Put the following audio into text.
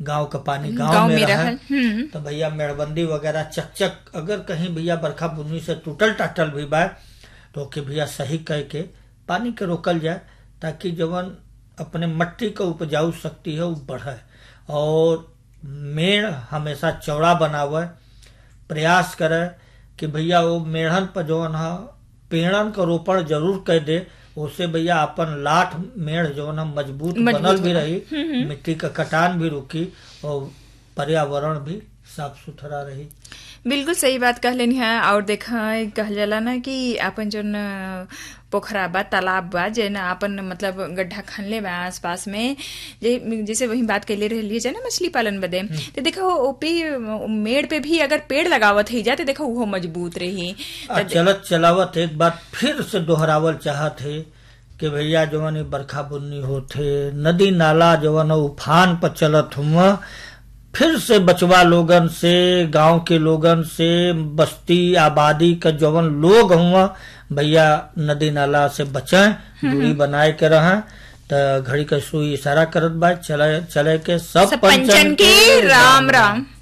गांव का पानी गांव गांव में में रहे रहल हम्म तो भैया मेड़बंदी वगैरह चकचक अगर कहीं भैया बरखा बुन्नी से टूटल टाटल भी बा तो ओके भैया सही कह के पानी के रोकल जाए ताकि जवन अपने मट्टी का उपजाऊ शक्ति है वो बढ़े और मेड़ हमेशा चौड़ा बनावे प्रयास करे कि भैया वो मेढ़न पर जवन है पेड़न का रोपण जरूर कर दे उससे भैया अपन लाठ मेढ़ जवन है मजबूत मजबूत बनल भी बना। रही मिट्टी का कटान भी रुकी और पर्यावरण भी साफ सुथरा रही बिल्कुल सही बात कहलेनी है और देखा कहल जाला ना कि अपन जोन पोखरा बा तालाब बा जे ना अपन मतलब गड्ढा खनले बा आस पास में जे जैसे वही बात कैले रही है ना मछली पालन बदे तो देखो ओपे मेड़ पे भी अगर पेड़ लगावत ही जाते देखो वो मजबूत रही आ चलत चलावत एक बार फिर से दोहरावल चाहत है कि भैया जवन ई बरखा बुन्नी होथे नदी नाला जवन है उफान पर चलत हुआ फिर से बचवा लोगन से गांव के लोगन से बस्ती आबादी का जवन लोग हुआ भैया नदी नाला से बचें दूरी बनाए के रहें तो घड़ी का सुई इशारा करत बा चले चले के सब सब पंचन के राम राम